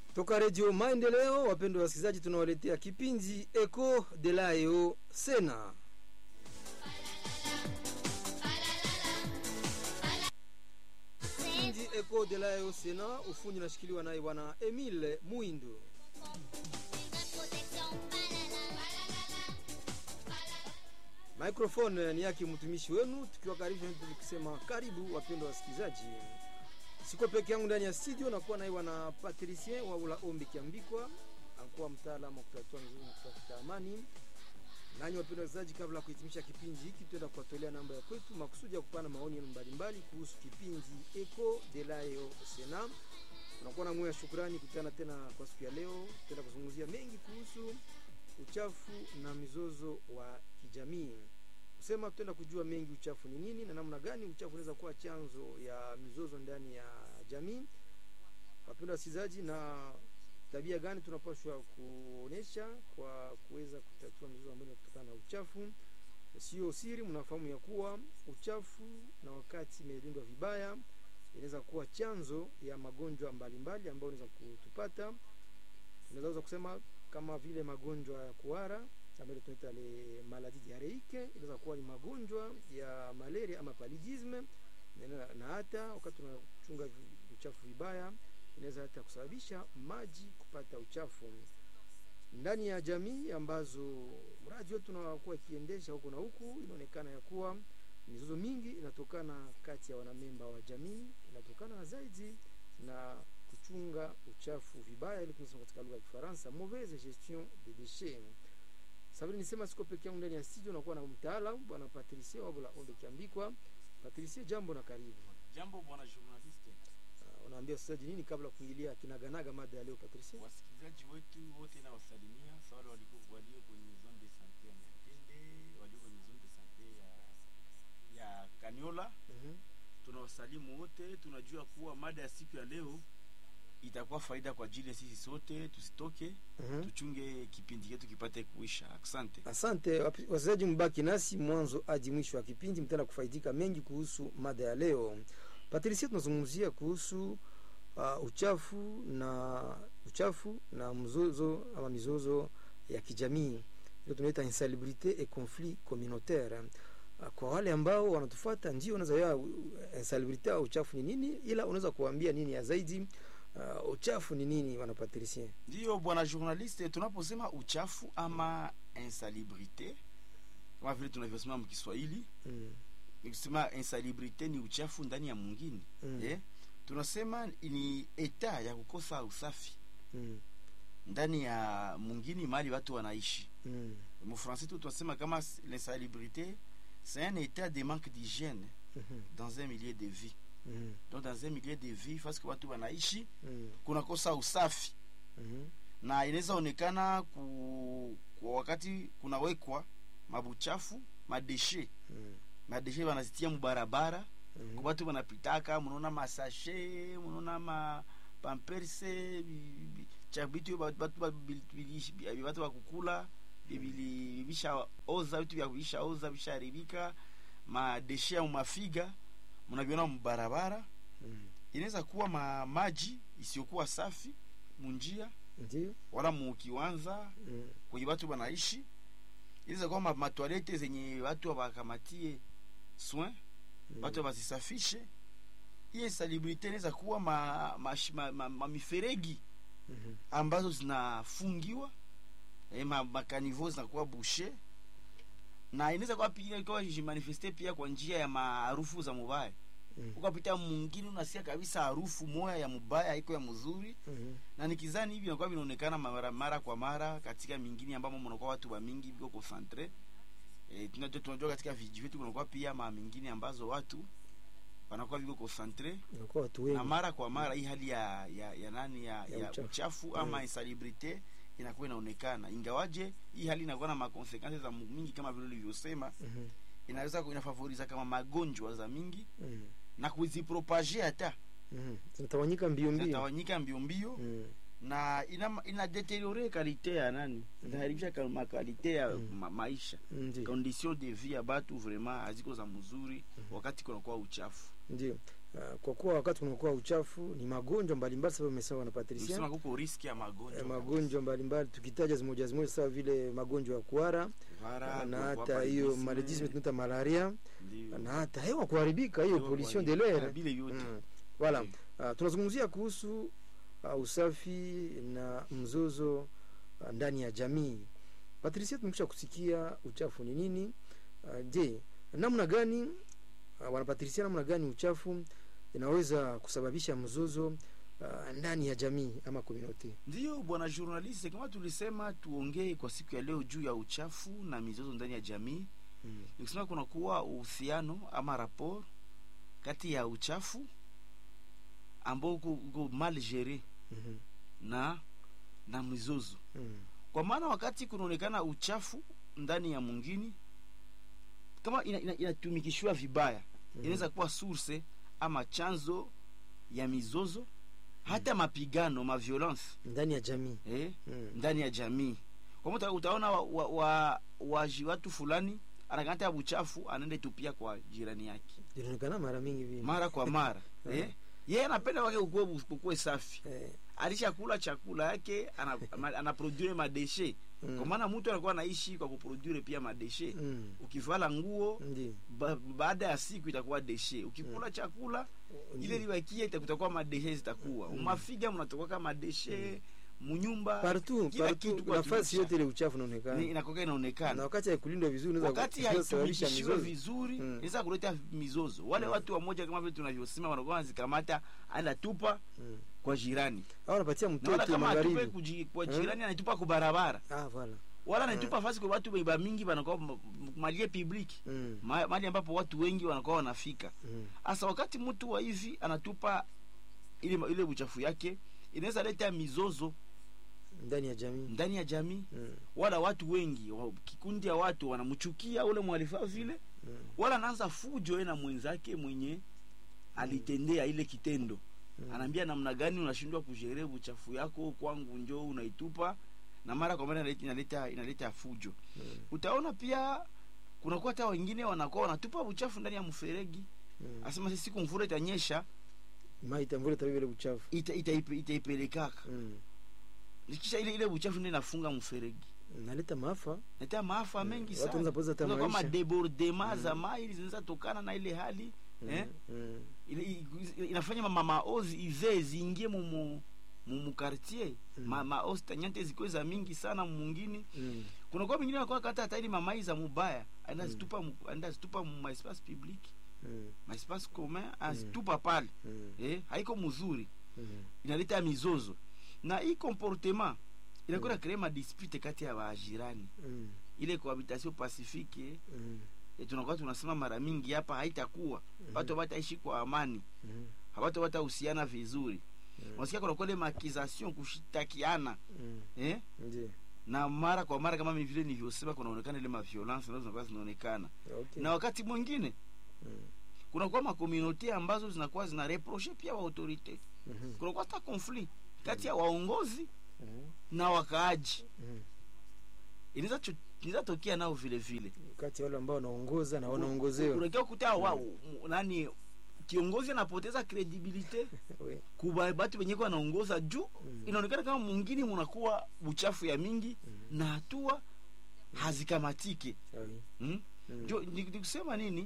Toka Redio Maendeleo, wapendwa wasikilizaji, tunawaletea kipindi Eco de Laeo Sena. Kipindi Eco de Laeo Sena, ufundi unashikiliwa naye bwana Emile Muindo. Microphone ni yake mtumishi wenu, tukiwakaribisha tukisema karibu wapendwa wasikilizaji. Siko peke yangu ndani ya studio, nakuwa naye bwana Patricien wa ula ombi kiambikwa, akuwa mtaalamu wa kutatua mizozo na kutafuta amani. Nanyi wapendwa wasikilizaji, kabla ya kuhitimisha kipindi hiki, tutaenda kuwatolea namba ya kwetu makusudi ya kupana maoni yenu mbalimbali kuhusu kipindi Eco de Laeo Sena. Tunakuwa na moyo wa shukrani kutana tena kwa siku ya leo, tutaenda kuzungumzia mengi kuhusu uchafu na mizozo wa kijamii kusema tutaenda kujua mengi uchafu ni nini na namna gani uchafu unaweza kuwa chanzo ya mizozo ndani ya jamii wapendwa wasikilizaji na tabia gani tunapaswa kuonesha kwa kuweza kutatua mizozo ambayo kutokana na uchafu sio siri mnafahamu ya kuwa uchafu na wakati imelindwa vibaya inaweza kuwa chanzo ya magonjwa mbalimbali ambayo inaweza kutupata unaweza kusema kama vile magonjwa ya kuhara ambayo tunaita le maladie diarreique, inaweza kuwa ni magonjwa ya malaria ama paludisme, na, na hata wakati tunachunga uchafu vibaya inaweza hata kusababisha maji kupata uchafu ndani ya jamii ambazo mradi wetu tunakuwa ikiendesha huko na huku. Inaonekana ya kuwa mizozo mingi inatokana kati ya wanamemba wa jamii, inatokana zaidi na kuchunga uchafu vibaya, ili tunasema katika lugha ya Kifaransa mauvaise gestion des déchets. Sabini nisema siko peke yangu ndani ya studio, nakuwa na mtaalamu bwana Patricie Wabula Ombe Kiambikwa. Patricie, jambo na karibu. Jambo bwana journaliste. Uh, unaambia wasikilizaji nini kabla kuingilia kinaganaga mada ya leo Patricie? Wasikilizaji wetu wote na wasalimia sawa, waliko walio kwenye zone de sante ya Nyantende, walio kwenye zone de sante ya ya Kaniola. Mhm. Tunawasalimu wote, tunajua kuwa mada ya siku ya leo itakuwa faida kwa ajili ya sisi sote, tusitoke Mhm. tuchunge kipindi chetu kipate kuisha. Asante. Asante wapi- wasikilizaji, mbaki nasi mwanzo hadi mwisho wa kipindi, mtaenda kufaidika mengi kuhusu mada ya leo. Patricia, tunazungumzia kuhusu uh, uchafu na uchafu na mzozo ama mizozo ya kijamii, ndio tunaita insalubrite et conflit communautaire. Uh, kwa wale ambao wanatufuata, ndio unaweza ya insalubrite au uchafu ni nini, ila unaweza kuambia nini ya zaidi uh, uchafu ni nini, wana Patricia? Ndiyo bwana journaliste, tunaposema uchafu ama insalubrite kama vile tunavyosema mkiswahili Mm. nikisema insalubrite ni uchafu ndani ya mwingine Mm. eh? tunasema ni eta ya kukosa usafi Mm. ndani ya mwingine mahali watu wanaishi Mm. mufrancais tu tunasema kama l'insalubrité c'est un état de manque d'hygiène Mhm. dans un milieu de vie Mhm. donc dans un milieu de vie parce que watu wanaishi Mm. kunakosa usafi Mhm. na inaweza onekana ku, kwa wakati kunawekwa mabuchafu madeshe Mm. madeshe wanazitia mubarabara Mhm. kwa watu wanapitaka munaona masashe munaona ma pamperse chabitu batu batu bakukula bibili bisha oza vitu vya bisha oza bisharibika madeshe ya mafiga munaviona mubarabara Mm. inaweza kuwa ma maji isiyokuwa safi munjia Ndio. wala mukiwanza Mm. kwenye watu wanaishi inaweza kuwa ma- matwalete zenye watu wakamatie soin Mm. watu wasisafishe hii insalubrite inaweza kuwa ma, ma, ma, ma, ma miferegi Mhm. ambazo zinafungiwa eh, ma, makanivo zinakuwa bushe na inaweza kuwa pia ikawa jimanifeste pia kwa njia ya maarufu za mubaya Mm. ukapita mwingine unasikia kabisa harufu moya ya mubaya iko ya mzuri Mhm. na nikizani hivi inakuwa vinaonekana mara, mara kwa mara katika mingine ambamo mnakuwa watu wa mingi viko concentre e, tunajua tunajua katika viji vyetu kunakuwa pia ma mingine ambazo watu wanakuwa viko concentre Inakuwa watu na wengi. mara kwa mara hii hali ya ya, ya nani ya, Ya ya, uchafu. uchafu, ama Mm. insalubrite inakuwa inaonekana ingawaje hii hali inakuwa na makonsekansi za mingi kama vile ulivyosema Mhm. inaweza ku- inafavoriza kama magonjwa za mingi Mhm. na kuzipropage hata Mhm. Zinatawanyika mbio mbio. zinatawanyika mbio mbio Mm. na ina, ina deteriore kalite ya nani inaharibisha mm. makalite ya Mm. ma, maisha Ndio. condition de vie ya batu vraiment haziko za mzuri Mhm. wakati kunakuwa uchafu Ndio. uh, kwa kuwa wakati kunakuwa uchafu ni magonjwa mbalimbali sababu umesema na Patricia Nisema kuko riski ya magonjwa eh, magonjwa mbalimbali tukitaja zimoja zimoja sawa vile magonjwa ya kuhara Kuhara, na kuogopa hata hiyo paludisme, maledisme tunaita malaria ndio. na hata hewa kuharibika hiyo Hewa pollution de kuharibika, l'air vile vyote. Mm. Voilà. Ndio. Uh, tunazungumzia kuhusu uh, usafi na mzozo uh, ndani ya jamii. Patricia, tumekwisha kusikia uchafu ni nini. Uh, je, namna gani uh, wana Patricia, namna gani uchafu inaweza kusababisha mzozo uh, ndani ya jamii ama community? Ndiyo bwana journaliste, kama tulisema tuongee kwa siku ya leo juu ya uchafu na mizozo ndani ya jamii, Mm. nikisema kuna kuwa uhusiano ama rapport kati ya uchafu ambao uko uko mal gere Mhm. na na mizozo, Mm. kwa maana wakati kunaonekana uchafu ndani ya mwingine kama ina- ina- inatumikishwa vibaya Mhm. inaweza kuwa source ama chanzo ya mizozo hata mapigano ma violence ndani ya jamii. eh? Mm. ndani ya jamii kwa mtu utaona wa, wa, wa, waji watu fulani anakata ya buchafu anaenda tupia kwa jirani yake Inaonekana mara mingi vile. mara kwa mara eh? yeye anapenda wake ukue, ukue safi Eh, alishakula chakula yake ana- ana- anaprodure madeshe mm. kwa maana mtu anakuwa anaishi kwa kuprodure pia madeshe Mm. ukivala nguo Ndiyo. ba, baada ya siku itakuwa deshe ukikula chakula ile Ndiyo. libakia itakutakuwa madeshe zitakuwa Mm. umafiga mnatoka kama madeshe munyumba Partout, kila partout, kitu kwa nafasi tulisha. yote ile uchafu unaonekana. Ni- inakoka na inaonekana wakati haikulindwa vizuri unaweza wakati ku- kusababisha haitumikishiwe mizozo. vizuri Mm. inaweza kuleta mizozo wale Mm. watu wamoja kama vile tunavyosema wanakuwa wanazikamata aenda tupa Mm. kwa jirani au anapatia na wala mtoto kama atupe magharibi kuji- kwa Mm. jirani anaitupa kwa barabara ah voilà wala anaitupa fasi kwa watu beba mingi wanakuwa m- m- malie public mm. Ma- mahali ambapo watu wengi wanakuwa wanafika Mm. hasa wakati mtu wa hivi anatupa ile ile uchafu yake inaweza leta mizozo ndani ya jamii ndani ya jamii mm. wala watu wengi wa, kikundi ya watu wanamchukia ule mwalifaa vile Mm. wala anaanza fujo yeye na mwenzake mwenye alitendea ile kitendo Mm. anaambia namna gani unashindwa kushere uchafu yako kwangu njoo unaitupa na mara kwa mara inaleta inaleta, inaleta fujo Mm. utaona pia kunakuwa hata wengine wanakuwa wanatupa uchafu ndani ya mferegi Mm. asema sisi siku mvura itanyesha mai tambule tabii ile uchafu ita, ita, itaipelekaka mm. kisha ile ile uchafu ndio inafunga mferegi naleta maafa nata maafa Mm. mengi Watu sana wanaweza poteza hata Unaweza kama maisha. debordema za Mm. mai zinaweza tokana na ile hali mm. Eh? Mm. ile, i- inafanya mama maozi izee ziingie mumu mukartier Mm. ma, maozi tanyante zikuwe za mingi sana mungini Mm. kunakuwa mingine nakuwa kata hata ili mamai za mubaya aenda Mm. zitupa mu- aenda zitupa mu maespace public Mm. maespace commun azitupa pale Mm. eh, haiko mzuri Mm. inaleta mizozo na hii comportement inakuwa Mm. mm. kree madispute kati ya wajirani Mm. ile cohabitation pacifique Mm. eh, tunakuwa tunasema mara mingi hapa haitakuwa Mhm. watu wataishi kwa amani Mm. hawatu watahusiana vizuri Mm. wasikia kuna kule makization kushitakiana Mm. eh? Ndiyo. na mara kwa mara kama vile nilivyosema kunaonekana ile maviolence nazo zinakuwa zinaonekana Okay. na wakati mwingine Mm. kunakuwa makomunote ambazo zinakuwa zina reproche pia wa autorite Mhm. kunakuwa hata conflit kati ya waongozi Mhm. na wakaaji Mhm. inaweza cho- inaweza tokea nao vile vile kati ya wale ambao wanaongoza na wanaongozewa unakia kuta wa m- nani kiongozi anapoteza credibilite We. kuba batu wenye kwa wanaongoza juu Mm. inaonekana kama mwingine munakuwa uchafu ya mingi Mhm. na hatua hazikamatike Sawi. hmm? Mm. jo ni ni kusema nini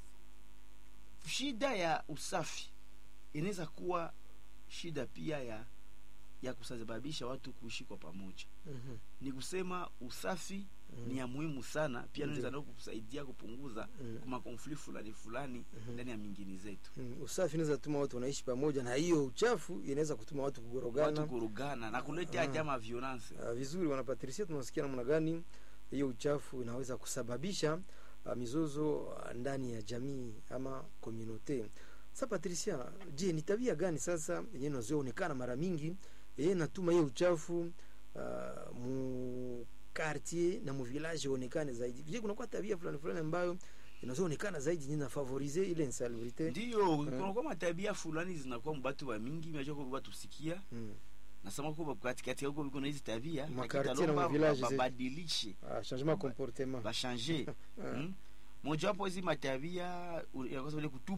shida ya usafi inaweza kuwa shida pia ya ya kusababisha watu kuishi kwa pamoja Mhm. ni kusema usafi Mhm. ni ya muhimu sana pia Ndiyo. naweza nao kusaidia kupunguza Mm. kuma konflit fulani fulani Mhm. ndani ya mingini zetu Mm. usafi inaweza tuma watu wanaishi pamoja na hiyo uchafu inaweza kutuma watu kugorogana watu kurugana na kuleta Ah. hata ma violence uh, vizuri wanapatrisia tunasikia namna gani hiyo uchafu inaweza kusababisha uh, mizozo uh, ndani ya jamii ama komunote sa patricia je ni tabia gani sasa yenye inazoonekana mara mingi yenye natuma hiyo uchafu uh, mu quartier na mu village onekane zaidi je kunakuwa tabia fulani fulani ambayo inazoonekana zaidi yenye nafavorize ile insalubrite ndiyo kunakuwa matabia fulani zinakuwa mbatu wa mingi unajua kwa watu sikia mm. nasema kwa katikati huko biko na hizi tabia Ma lakini quartier na talomba ma village ba- zetu. babadilishe ah, changement comportement bashange Ah. hmm? mojawapo hizi matabia u- inakosa ile kutupa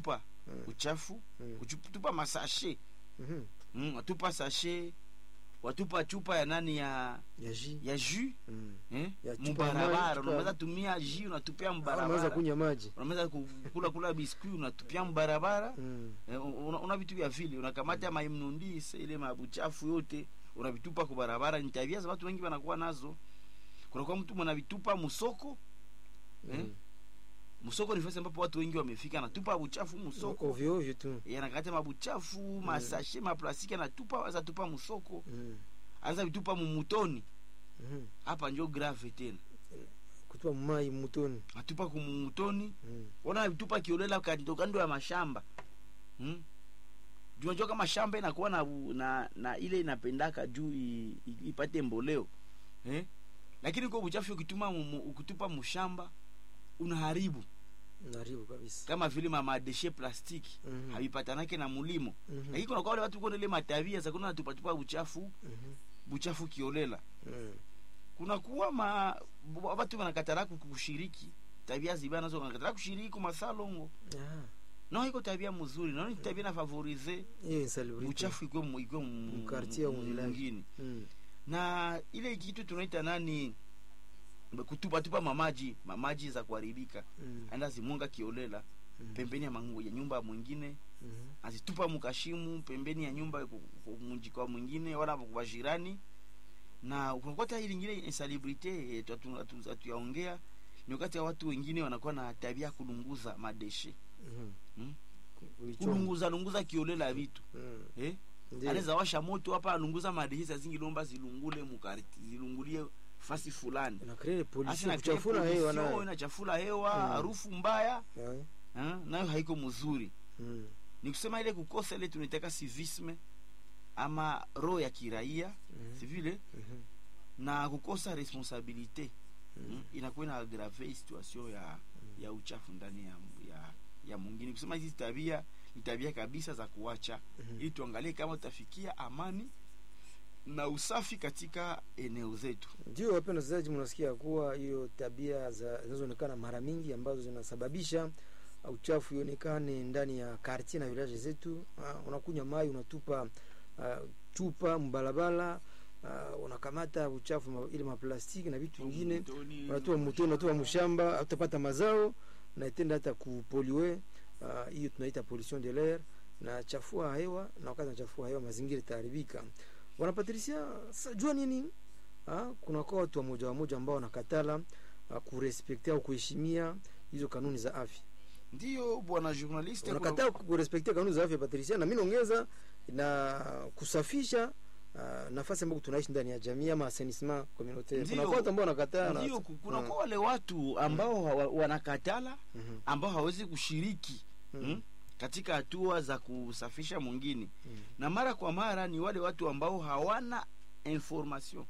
Mm. uchafu Mm. kutupa masashe Mhm. mm, watupa sashe watupa chupa ya nani ya ya ji ya jus Mm. eh? Ya chupa ya maji, mubarabara chupa- unaweza tumia jus unatupia Ah, unaweza mbarabara kunywa maji unaweza kukula kula biskuit unatupia mbarabara Mm. Eh, una, una vitu vya vile unakamata maimnundise ile mabuchafu yote unavitupa kwa barabara ni tabia za watu wengi wanakuwa nazo kunakuwa mtu mwanavitupa musoko eh? Mm. musoko ni fasi ambapo watu wengi wamefika anatupa buchafu musoko ovyo ovyo tu Eh, anakata mabuchafu masashe maplastiki anatupa aza tupa musoko Mm. anza vitupa mumutoni Mhm. hapa njo grave tena kutupa mai mutoni atupa kumumutoni Mm. ona vitupa kiolela kando kando ya mashamba hmm? junajua kama shamba inakuwa na, na, na ile inapendaka juu i- i- ipate mboleo eh? lakini kwa uchafu ukituma mu- mu- ukitupa mushamba unaharibu naribu kabisa kama vile mamadeshe plastiki Mhm. havipatanake na mulimo Mhm. lakini kuna kwa wale watu kona ile matabia za kuna natupatupa buchafu Mhm. buchafu kiolela Mm. kunakuwa ma bu- watu wanakatara ku- kushiriki tabia zibaya nazo wanakatara kushiriki kumasalongo Ah, no iko tabia mzuri naona ni tabia na favorize hiyo insalubrity. uchafu ikwe mu- ikwe mu- Mkartie au mu- mvillage. mwingine Mm. na ile kitu tunaita nani kutupatupa mamaji mamaji za kuharibika Mm. aenda zimunga kiolela Mm. pembeni ya, mangu, ya nyumba ya mwingine Mhm. azitupa mukashimu pembeni ya nyumba ku- ku- munji kwa mwingine wala kwa jirani na unakuta hii lingine insalubrite hatuyaongea ni wakati ya watu wengine wanakuwa na tabia ya kulunguza madeshe Mhm. Mm. Ulichoma. kulunguza lunguza kiolela vitu Mm. eh? Ndiyo. anaweza washa moto hapa alunguza madeshe za zingi lomba zilungule mukarti zilungulie fasi fulani Na create Asi pollution, na kuchafura create hewa pollution, nayo. inachafula hewa Mm. harufu mbaya Eh, eh? nayo haiko mzuri mm. ni kusema ile kukosa ile tunaitaka civisme ama roho ya kiraia Mhm. si vile Mhm. na kukosa responsabilite Mm. mm. inakuwa ina agrave situation ya ya uchafu ndani ya, ya, ya mwingine kusema hizi tabia ni tabia kabisa za kuacha Mhm. ili tuangalie kama tutafikia amani na usafi katika eneo zetu ndio wapenda wasikilizaji mnasikia kuwa hiyo tabia za zinazoonekana mara mingi ambazo zinasababisha uh, uchafu ionekane ndani ya kartier na village zetu uh, unakunywa mai unatupa uh, chupa mbalabala uh, unakamata uchafu ma, ile maplastiki na vitu vingine unatoa mutoni unatoa mshamba utapata mazao na itenda hata kupoliwe ah, hiyo tunaita pollution de l'air na chafua hewa na wakati nachafua hewa mazingira itaharibika wanapatrisia sa jua nini ah, kuna kwa watu wamoja wamoja ambao wanakatala ah, kurespektia au kuheshimia hizo kanuni za afya ndiyo bwana journaliste wanakataa kurespektia kanuni za afya patrisia na mi naongeza na kusafisha uh, nafasi ambako tunaishi ndani ya jamii ama assainissement communautaire kuna Ndio. kwa watu ambao wanakataa na- ndio kuna Mm. kwa wale watu ambao hawa- wanakatala Mhm. ambao hawezi kushiriki Mm. mm. katika hatua za kusafisha mwingine Mm. na mara kwa mara ni wale watu ambao hawana information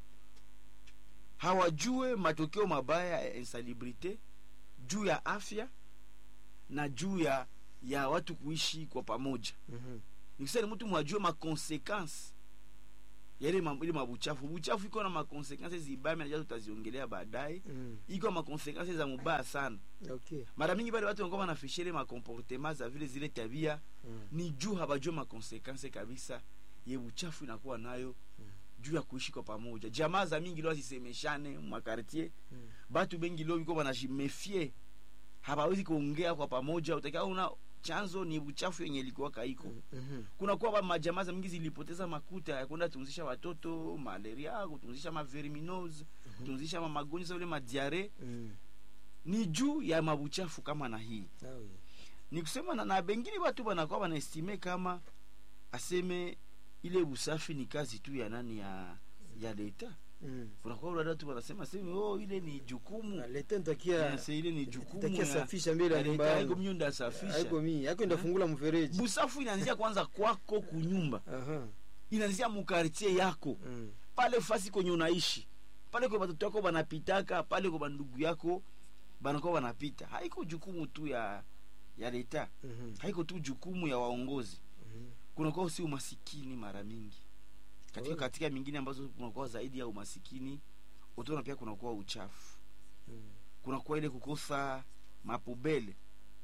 hawajue matokeo mabaya ya insalubrite juu ya afya na juu ya ya watu kuishi kwa pamoja Mhm. nikisema mtu mwajue makonsekansi yale ma- ile mabuchafu buchafu iko na makonsekansi zibaya najua tutaziongelea baadaye Mm. iko makonsekansi za mubaya sana okay mara mingi bale watu wanakuwa wanafisha ile makomportema za vile zile tabia Mm. ni juu habajue makonsekansi kabisa ye uchafu inakuwa nayo Mm. juu ya kuishi kwa pamoja jamaa za mingi leo zisemeshane mwakartier Mm. batu bengi leo biko banajimefie habawezi kuongea kwa pamoja utakia una chanzo ni uchafu yenye ilikuwa kaiko Mhm. kuna kuwa ba majamaa za mingi zilipoteza makuta ya kwenda tunzisha watoto malaria kutunzisha maverminose kutunzisha ma magonjwa sa vile madiare Mm. ni juu ya mabuchafu kama na hii Ah oui. ni kusema na, na bengine watu banakuwa banaestime kama aseme ile usafi ni kazi tu ya nani ya ya leta Mm. kunakuwa wale watu wanasema seme oh ile ni jukumu Na leta nitakia Yes, ile ni jukumu nitakia ya- safisha mbele ya ya nyumba leta, haiko yangu mimi ndo asafisha haiko mimi haiko ndafungula mfereji busafu inaanzia kwanza kwako kunyumba aha inaanzia mukartie yako Mm. pale fasi kwenye unaishi pale kwa watoto wako banapitaka pale kwa bandugu yako banakuwa banapita haiko jukumu tu ya ya leta Mhm. haiko tu jukumu ya waongozi Mhm. kunakuwa si umasikini mara mingi katika, Oh. katika mingine ambazo kunakuwa zaidi ya umasikini utaona pia kunakuwa uchafu Mm. kunakuwa ile kukosa mapubele hmm?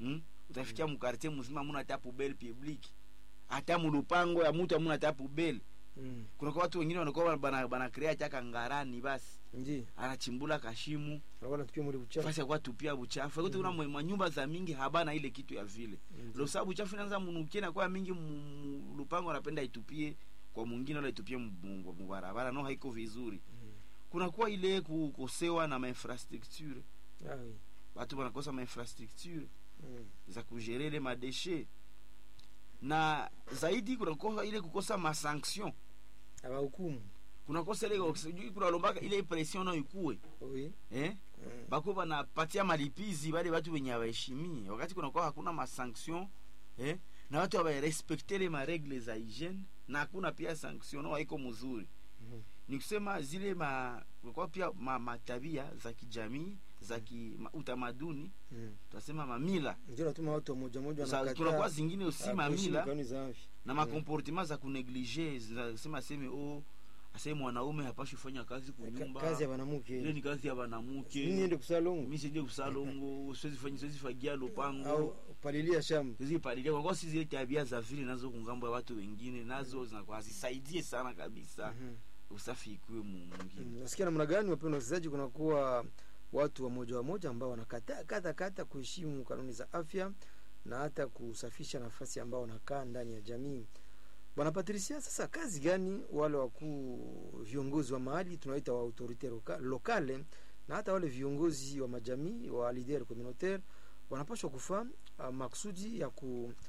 utafikia mukartier mzima muna hata poubelle publique hata mulupango ya mutu amuna hata poubelle Mm. kunakuwa watu wengine wanakuwa bana bana crea chaka ngarani basi Ndi. anachimbula kashimu Anakuwa anatupia mwili uchafu. fasi ya kuwatupia buchafu akuti kuna mwe- manyumba za mingi habana ile kitu ya vile Ndi. lo sababu buchafu inaanza munukie na kwa mingi mu- mu- lupango anapenda itupie kwa mwingine wala itupie mu- mu- mubarabara no haiko vizuri Mm. kunakuwa ile kukosewa na mainfrastructure Ah, oui. watu wanakosa mainfrastructure Mm. za kugerele madeshe na zaidi kunakosa ile kukosa masanction Abahukumu. kunakosa ile sijui kunalombaka ile pression nayo ikue Oui. eh? Mm. bako banapatia malipizi wale watu wenye hawaheshimii wakati kunakuwa hakuna masanction eh? na watu hawarespekte le maregle za hygiene na hakuna pia sanction no haiko mzuri Mhm. ni kusema zile ma kunakuwa pia ma, matabia za kijamii za ki, ma, utamaduni Mm. tunasema mamila Ndio natuma watu wa moja moja Za- wanakataa, kunakuwa zingine usi ah, kuheshimu mamila kanuni za afya. na makomportement za kuneglige zinasema aseme o aseme mwanaume hapashi kufanya kazi Ka- kunyumba kazi ya ile banamuke. ni kazi ya Mimi banamuke niende kusalongo mi sije kusalongo siwezi fanya siwezi fagia au lupango palilia shamba. siwezi palilia kwa sababu si zile tabia za vile nazo kungambo ya watu wengine nazo zinakuwa hazisaidie sana kabisa Mhm. usafi ikuwe mu- mwingine Mm, nasikia namna gani wapendwa wasikilizaji kunakuwa watu wa moja wa moja ambao wanakataa kata kata kuheshimu kanuni za afya na hata kusafisha nafasi ambao wanakaa ndani ya jamii bwana patricia sasa kazi gani wale wakuu viongozi wa mahali tunaita wa autorite loka, lokale na hata wale viongozi wa majamii wa lider communautaire wanapaswa kufaa uh, maksudi ya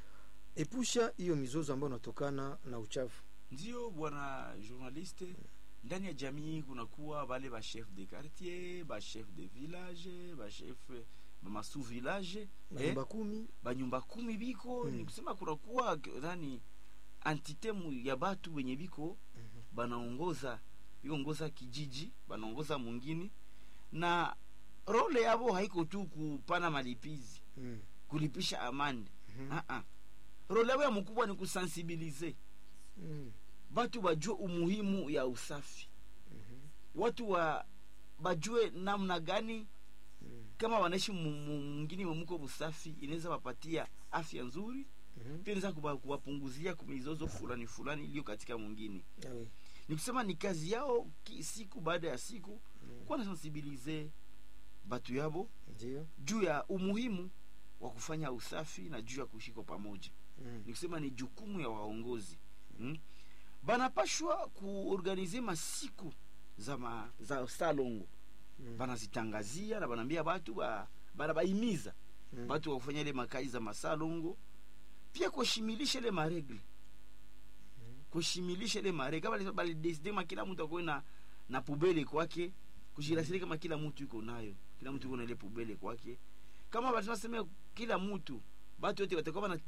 kuepusha hiyo mizozo ambayo inatokana na uchafu ndio bwana journaliste ndani ya jamii kunakuwa wale ba chef de quartier ba chef de village ba chef bamasu village manyumba kumi banyumba kumi biko Mm. ni kusema kunakuwa nani entite mu- ya batu wenye biko Mhm. banaongoza biongoza kijiji banaongoza mwingine na role yabo haiko tu kupana malipizi mm. kulipisha amande Mhm. ah -ah. role yabo ya mkubwa ni kusensibilize Mm. batu bajue umuhimu ya usafi Mhm. watu wa bajue namna gani Mm. kama wanaishi mu- mu- mwingine mwemuko busafi inaweza wapatia afya nzuri Mhm. pia inaweza kuwa- kuwapunguzia mizozo fulani fulani iliyo katika mwingine Ah oui. ni kusema ni kazi yao ki, siku baada ya siku Mm. kuwa nasensibilize batu yabo Ndio. juu ya umuhimu wa kufanya usafi na juu ya kuishi kwa pamoja Mm. ni kusema ni jukumu ya waongozi hmm? banapashwa kuorganize masiku za, ma, za salongo Mm. banazitangazia na banaambia batu ba, banabaimiza Mm. batu wa kufanya ile makazi za masalongo pia kushimilisha ile maregle kushimilisha ile maregle kama balideside kama kila mtu akuwe na na pubele kwake kushirasiri kama kila mtu yuko nayo kila mtu yuko na ile pubele kwake kama basema sema kila mtu batu wote watakuwa bana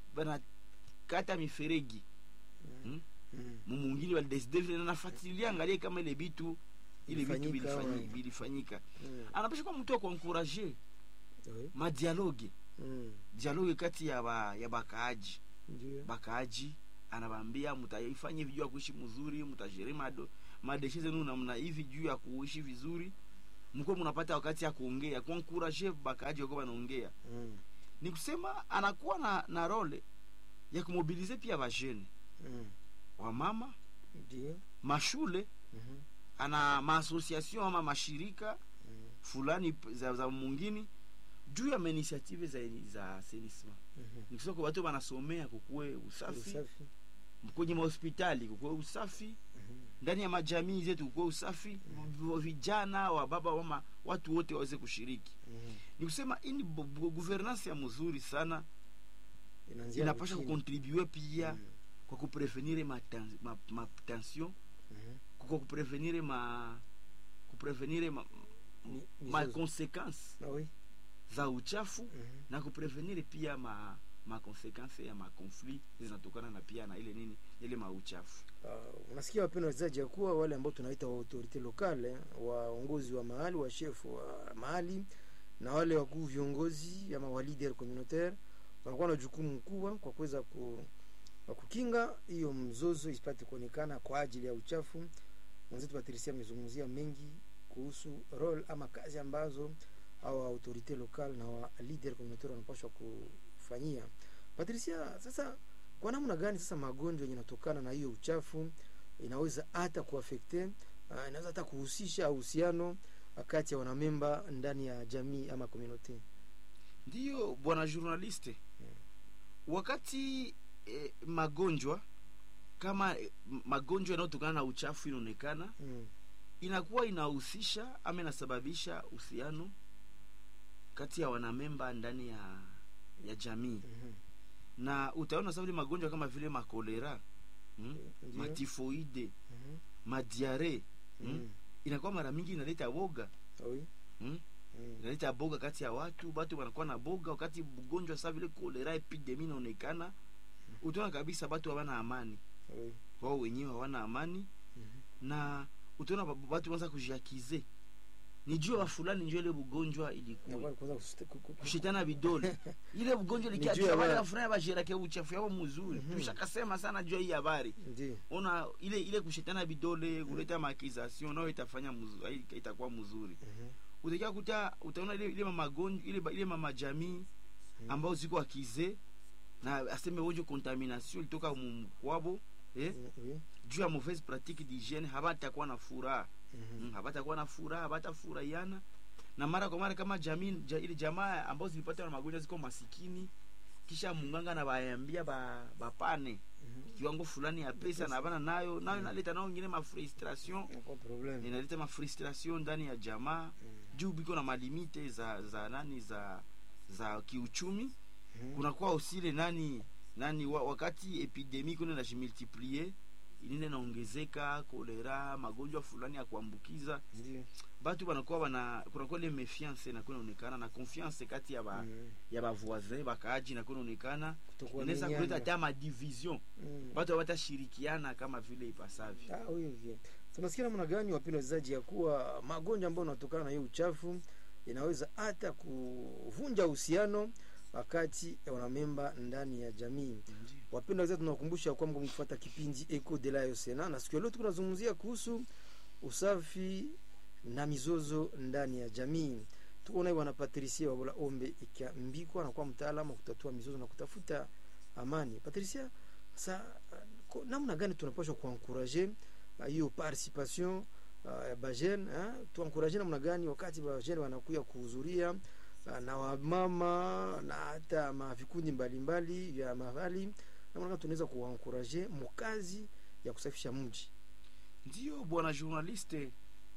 banakata miferegi Mm. Mm. mumungini balideside vile na nafuatilia angalie kama ile bitu ile vitu Ilifanyika, vilifanyika, ouais. vilifanyika. Mm. anapasha kuwa mtu wa kuankuraje Oui. madialoge Mm. dialoge kati ya ba, ya bakaaji Ndio. bakaaji anabambia mtaifanye juu ya kuishi mzuri mtajeri mado madeshe zenu namna hivi juu ya kuishi vizuri mko mnapata wakati ya kuongea kuankuraje bakaaji wako wanaongea Mm. ni kusema anakuwa na, na role ya kumobilize pia bajene Mm. wamama Ndio. mashule Mhm. ana maasociation ama mashirika Mm. fulani p- za, za mungini juu ya mainitiative za, za assainissement Mhm. nikusema kwa watu wanasomea kukuwe usafi Usafi. kwenye mahospitali kukuwe usafi Mhm. ndani ya majamii zetu kukuwe usafi v- vijana wa baba mama watu wote waweze kushiriki Mhm. ni kusema hii ni bu- bu- governance ya mzuri sana Inaanzia inapasha chini. kukontribue pia Mm. kwa kuprevenire matension ma, ma tension, Mhm. kwa kuprevenire ma kuprevenire ma, Mi- ma mizozo. consequence Ah oui. za uchafu Mhm. na kuprevenire pia ma ma consequence ya makonflit zinatokana na pia na ile nini ile mauchafu Uh, unasikia wapendwa wachezaji ya kuwa wale ambao tunaita wa autorite lokale waongozi wa mahali wa chef wa mahali na wale wakuu viongozi ama wa leader communautaire wanakuwa na jukumu kubwa kwa kuweza ku, kwa kukinga hiyo mzozo isipate kuonekana kwa ajili ya uchafu mwenzetu patrisia amezungumzia mengi kuhusu role ama kazi ambazo au autorite lokal na wa leader communautaire wanapaswa kufanyia patricia sasa kwa namna gani sasa magonjwa yenye inatokana na hiyo uchafu inaweza hata kuafekte uh, inaweza hata kuhusisha uhusiano kati ya wanamemba ndani ya jamii ama community ndiyo bwana journaliste wakati eh, magonjwa kama eh, magonjwa yanayotokana na uchafu inaonekana mm. inakuwa inahusisha ama inasababisha uhusiano kati ya wanamemba ndani ya ya jamii Mhm. na utaona sa vile magonjwa kama vile makolera mm? Ndiyo. matifoide Mhm. madiare mm? Mm. inakuwa mara mingi inaleta boga Oui. mm? Mm. inaleta boga kati ya watu batu wanakuwa na boga wakati ugonjwa sa vile kolera epidemi inaonekana utaona kabisa batu hawana amani Oui. wao wenyewe hawana amani Mhm. na utaona ba- batu wanza kujiakize ni juu ya fulani njo ile bugonjwa ilikuwa Inakuwa ni kwanza kushite- ku- ku- ku- kushitana vidole ile bugonjwa Ni juu ya likiatua wale ba- wafurahi bashirake uchafu yao mzuri Mhm. tushakasema sana juu ya hii habari Ndiyo. ona ile ile kushitana vidole kuleta maakization nayo itafanya mzuri itakuwa mzuri Mhm. utakia kuta utaona ile ile magonjwa ile ile mama jamii ambao ziko akize na aseme wonjo contamination ilitoka mu- kwabo eh Mm, oui. juu ya mauvaise pratique d'hygiène habatakuwa na furaha Mhm. mm, habatakuwa na furaha habatafurahiana na mara kwa mara kama jamii ja, ile jamaa ambao zilipata na magonjwa ziko masikini kisha munganga na baambia ba bapane Mhm. kiwango fulani ya pesa na bana nayo nayo inaleta nao ingine mafrustration Inakuwa problem. inaleta mafrustration ndani ya jamaa Mm. juu biko na malimite za za nani za za kiuchumi Mhm. kunakuwa usile nani nani wa, wakati epidemi kuna najimultiplie inene naongezeka kolera magonjwa fulani ya kuambukiza Ndiyo. batu banakuwa bana kunakuwa ile mefiance nakuwa inaonekana na confiance kati ya ba, Mm. ya bavoisin bakaaji nakuwa inaonekana Kutokuwa inaweza minyanya. kuleta hata madivision Mm. batu hawatashirikiana kama vile ipasavyo Ah, oui, oui. tunasikia namna gani wapendwa wachezaji ya kuwa magonjwa ambayo yanatokana na hiyo uchafu inaweza hata kuvunja uhusiano wakati ya wanamemba ndani ya jamii wapendwa wachezaji tunakumbusha ya kwamba mkifuata kipindi eco de la Sena na siku ya leo tuko tunazungumzia kuhusu usafi na mizozo ndani ya jamii tuko naye bwana Patricia Wabula Ombe ikiambikwa na kuwa mtaalamu wa kutatua mizozo na kutafuta amani Patricia sa ko- namna gani tunapaswa kuankuraje uh, hiyo participation uh, ya bajene tuankuraje namna gani wakati bajene wanakuya kuhudhuria uh, na wamama na hata mavikundi mbalimbali vya mahali namna gani tunaweza kuankuraje mukazi ya kusafisha mji ndiyo bwana journaliste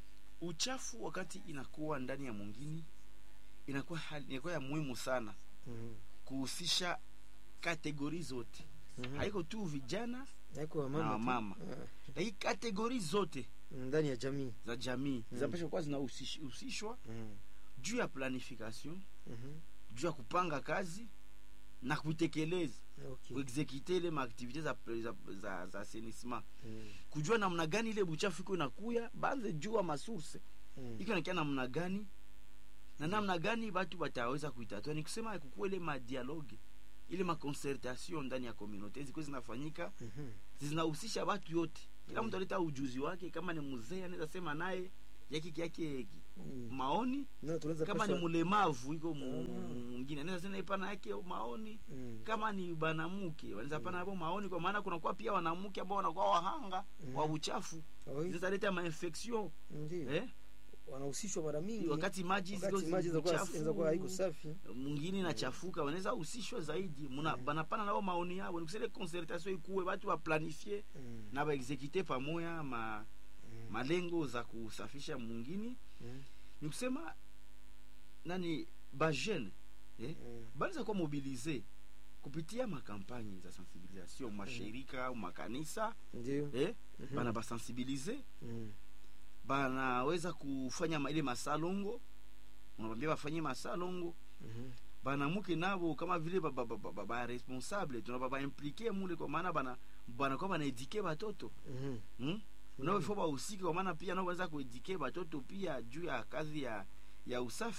uchafu wakati inakuwa ndani ya mwingine inakuwa hali, inakuwa ya muhimu sana mm kuhusisha kategori zote -hmm. haiko tu vijana haiko na wamama tu. wamama lakini kategori zote Ah, ndani ya jamii za jamii Mm. zinapasha kuwa zinahusishwa mm juu ya planification -hmm. juu ya kupanga kazi na kuitekeleza okay. kuexekite ile maaktivite za, za, za, za assainissement mm kujua namna gani ile buchafu iko inakuya banze jua masource -hmm. iko nakia namna gani na namna gani batu bataweza kuitatua ni kusema kukuwa ile madialogue ile maconcertation ndani ya communauté zikuwa zinafanyika mm -hmm. zinahusisha watu yote kila Mm. mtu aleta ujuzi wake kama ni mzee anaweza sema naye yake yake mm. maoni no, tunaweza kama ni pasha- mlemavu iko mu- Mm. mwingine anaweza sema ipana yake maoni mm. kama ni banamuke wanaweza pana hapo maoni kwa maana kunakuwa pia wanamke ambao wanakuwa wahanga Mm. wa uchafu Oui, zinaweza leta mainfection ndio eh? wanahusishwa mara mingi wakati maji wakati ziko maji zi- zinakuwa chafu, zinakuwa haiko safi mwingine inachafuka wanaweza husishwa zaidi muna Mm. banapana nao maoni yao nikusele concertation ikuwe watu waplanifie mm. na baexekite pamoja ma, mm. malengo za kusafisha mwingine mm. ni kusema nani bajene eh? mm. banaweza kuwa mobilize kupitia makampanye za sensibilisation mashirika au makanisa ndio eh? Mhm. bana basensibilize mm. banaweza kufanya ma- ile masalongo unawambia bafanye masalongo Mhm. banamuke nabo kama vile ba, ba, ba, ba, ba, ba responsable tunaba baimplike mule kwa maana bana banakuwa banaedike batoto Mhm. hmm? nao ifo bahusike kwa maana pia nao wanaweza kuedike batoto pia juu ya kazi ya ya usafi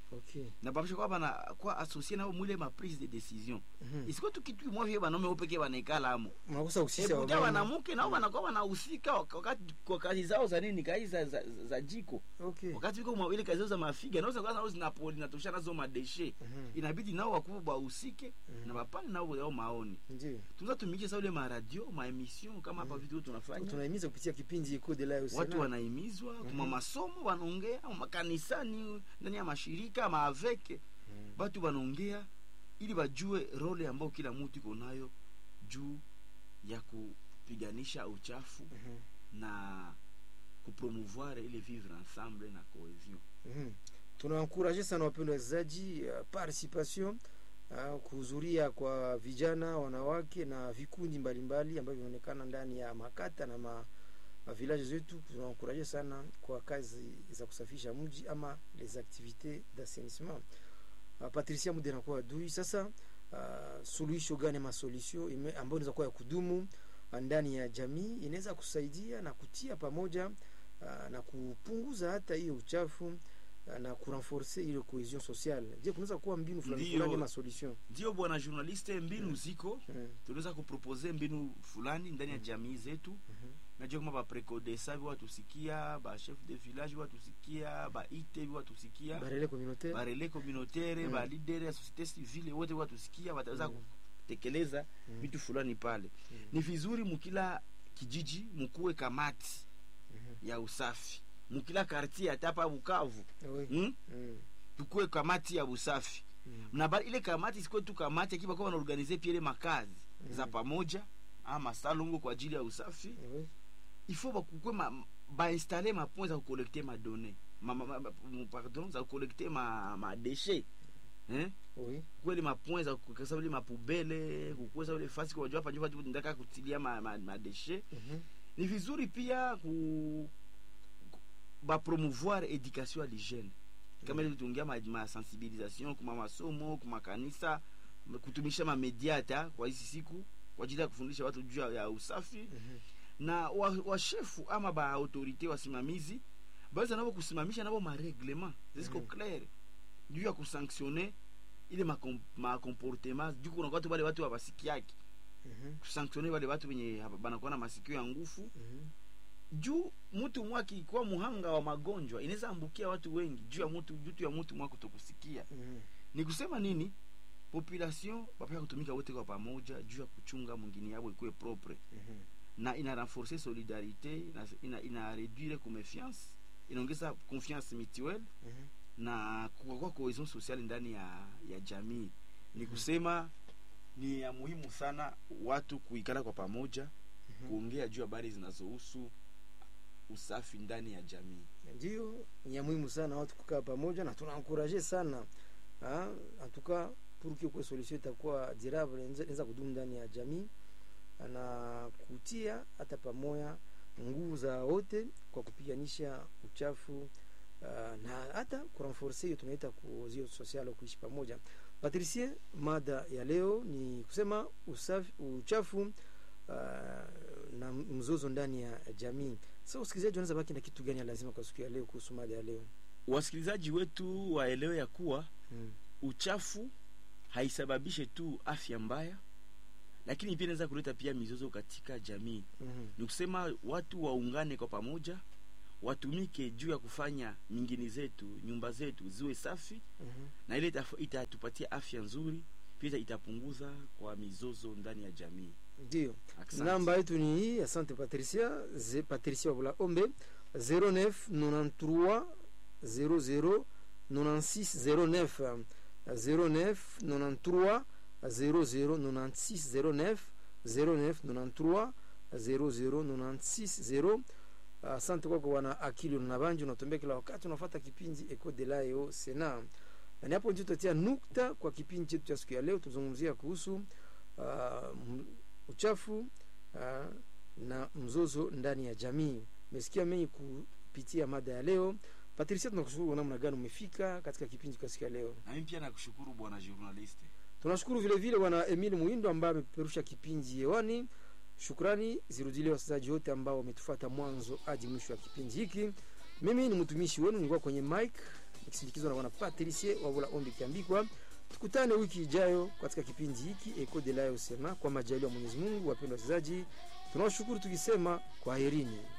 okay na bapasha kwa bana kwa associe nabo mwile ma prise de décision Mhm. isiko tu kitu mwa vile banaume upeke banaikala amo mnakosa kuhusisha eputa wamama. wanamuke nao wanakuwa wanahusika wak- wakati kwa kazi zao za nini kazi za, za, za jiko okay wakati viko mwa- ile kazi zao za mafiga nao zinakuwa nao zinapoli natosha nazo madeshe Mhm. inabidi nao wakubwa bahusike Mhm. na bapane nao yao maoni ndio tunza tumike sa ule maradio maemission kama hapa vitu tunafanya tunahimiza kupitia kipindi Eco de la watu Sena. wanahimizwa kuma Mhm. masomo wanaongea makanisani ndani ya mashirika maaveke Mhm. batu wanaongea ili bajue role ambayo kila mtu iko nayo juu ya kupiganisha uchafu Mhm. na kupromouvoir ile vivre ensemble na cohesion Mhm. tunawankuraje sana wapendwa wachezaji uh, participation uh, kuhudhuria kwa vijana wanawake na vikundi mbalimbali ambavyo vinaonekana ndani ya makata na ma, mavilaje zetu tunawankuraje sana kwa kazi za kusafisha mji ama les activités d'assainissement uh, patricia mude nakuwa adui sasa uh, suluhisho gani ama solution ime- ambayo inaweza kuwa ya kudumu uh, ndani ya jamii inaweza kusaidia na kutia pamoja uh, na kupunguza hata hiyo uchafu uh, na kurenforce ile cohesion sociale je kunaweza kuwa mbinu fulani Ndiyo. fulani ama solution ndio bwana journaliste mbinu ziko Mm, tunaweza kupropose mbinu fulani ndani ya jamii zetu mhm, najua kama baprekodesa viwatusikia bachef de village viwatusikia baite viwatusikia barele communautaire barele communautaire Mm. balidere ya société civile wote watusikia wataweza Mm. kutekeleza Mm. vitu fulani pale Mm. ni vizuri mukila kijiji mukuwe kamati Mhm. ya usafi mukila kartier hata hapa bukavu Oui. hmm? Mm, tukuwe kamati ya usafi mm, na ba, ile kamati sikuwe tu kamati akiwa kwa wanaorganize pia ile makazi Mm. za pamoja ama salongo kwa ajili ya usafi oui. ifo bakukwe ma, bainstale mapoint za kukolekte madone ma, ma, ma, ma, pardon za kukolekte ma, madeshe eh? Oui. kweli mapoint za kukasa ile mapubele kukweza ile fasi kwa hapa njoo ndaka kutilia ma, ma, madeshe Mhm. ni vizuri pia ku, ku bapromouvoir education à l'hygiène kama ile tuongea ma, ma sensibilisation kuma masomo kuma kanisa kutumisha mamedia hata kwa hizi siku kwa ajili ya kufundisha watu juu ya- ya usafi Mhm. na washefu wa washefu ama baautorité wasimamizi baweza nabo kusimamisha nabo mareglement zisiko Mhm. clair juu ya kusanctionne ile makom- macomportement juu kuna watu wale watu hawasikiaki Mhm. kusanctionne wale watu wenye hapa- banakuwa na masikio ya ngufu Mhm. juu mtu mwa akikuwa muhanga wa magonjwa inaweza ambukia watu wengi juu ya mtu juu tu ya mtu mwa kutokusikia Mhm. ni kusema nini population bapaka kutumika wote kwa pamoja juu ya kuchunga mwingine yabo ikuwe propre Mhm. na ina renforcer solidarité ina, ina, ina réduire confiance inaongeza confiance mutuelle Mhm. na kukakuwa cohesion sociale ndani ya, ya jamii ni Mhm. kusema ni ya muhimu sana watu kuikala kwa pamoja Mhm. kuongea juu habari zinazohusu usafi ndani ya jamii ndio ni ya muhimu sana watu kukaa pamoja na tunankuraje sana Ah, en tout cas pour que kwa solution itakuwa durable inaweza inaweza kudumu ndani ya jamii na kutia hata pamoja nguvu za wote kwa kupiganisha uchafu ah, na hata kurenforce hiyo tunaita cohesion sociale kuishi pamoja patricien mada ya leo ni kusema usafi, uchafu ah, na mzozo ndani ya jamii sasa usikilizaji wanaweza baki na kitu gani ya lazima kwa siku ya leo kuhusu mada ya leo wasikilizaji wetu waelewe ya kuwa mm. uchafu haisababishe tu afya mbaya lakini pia inaweza kuleta pia mizozo katika jamii mm ni kusema watu waungane kwa pamoja watumike juu ya kufanya mingini zetu nyumba zetu ziwe safi -hmm. na ile itaf- itatupatia afya nzuri pia itapunguza kwa mizozo ndani ya jamii ndio Asante. namba yetu ni hii asante patricia Ze, patricia wabula ombe 09 93 00 96 09 09 93 00 96 09 09 93 00 96 asante kwako wana akili na banji unatembea kila wakati unafuata kipindi Eco de la Eo Sena na ni hapo ndio tutatia nukta kwa kipindi chetu cha siku ya leo tuzungumzia kuhusu uh, m- uchafu uh, na mzozo ndani ya jamii umesikia mengi kupitia mada ya leo patricia tunakushukuru namna gani umefika katika kipindi kwa siku ya leo na mimi pia nakushukuru bwana journaliste tunashukuru vile vile bwana emil muindo ambaye amepeperusha kipindi hewani shukrani zirudile wasikilizaji wote ambao wametufuata mwanzo hadi mwisho wa kipindi hiki mimi ni mtumishi wenu nilikuwa kwenye mike nikisindikizwa na bwana Patricie Wabula Ombi Kiambikwa. Tukutane wiki ijayo katika kipindi hiki Eko de la Usema, kwa majaliwa ya Mwenyezi Mungu. Wapendwa wasikilizaji, tunawashukuru tukisema kwaherini.